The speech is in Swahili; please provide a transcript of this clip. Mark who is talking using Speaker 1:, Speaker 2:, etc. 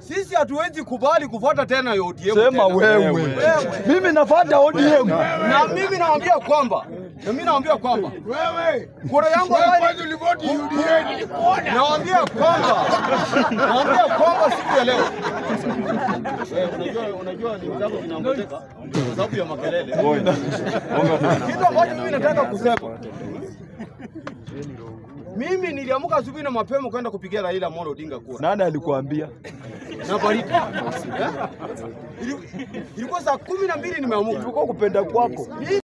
Speaker 1: Sisi hatuwezi kubali kufuata tena ODM.
Speaker 2: Sema
Speaker 1: tena.
Speaker 2: wewe. Mimi nafuata ODM.
Speaker 1: Na mimi naambia kwamba na mimi naambia kwamba
Speaker 3: Wewe
Speaker 1: kura yangu
Speaker 3: wewe
Speaker 1: ambayo
Speaker 3: kwanza ulivoti UDA nilikuona.
Speaker 1: naambia kwamba naambia kwamba siku ya leo Eh, unajua unajua ni vitabu vinaongezeka kwa sababu ya makelele. Kitu ambacho mimi nataka kusema mimi niliamka asubuhi na mapema kwenda kupigia Raila Amolo Odinga kura
Speaker 2: Nani alikuambia?
Speaker 1: na baridi. Eh? Ili- Ilikuwa saa kumi na mbili nimeamka.
Speaker 2: Ilikuwa kupenda kwako.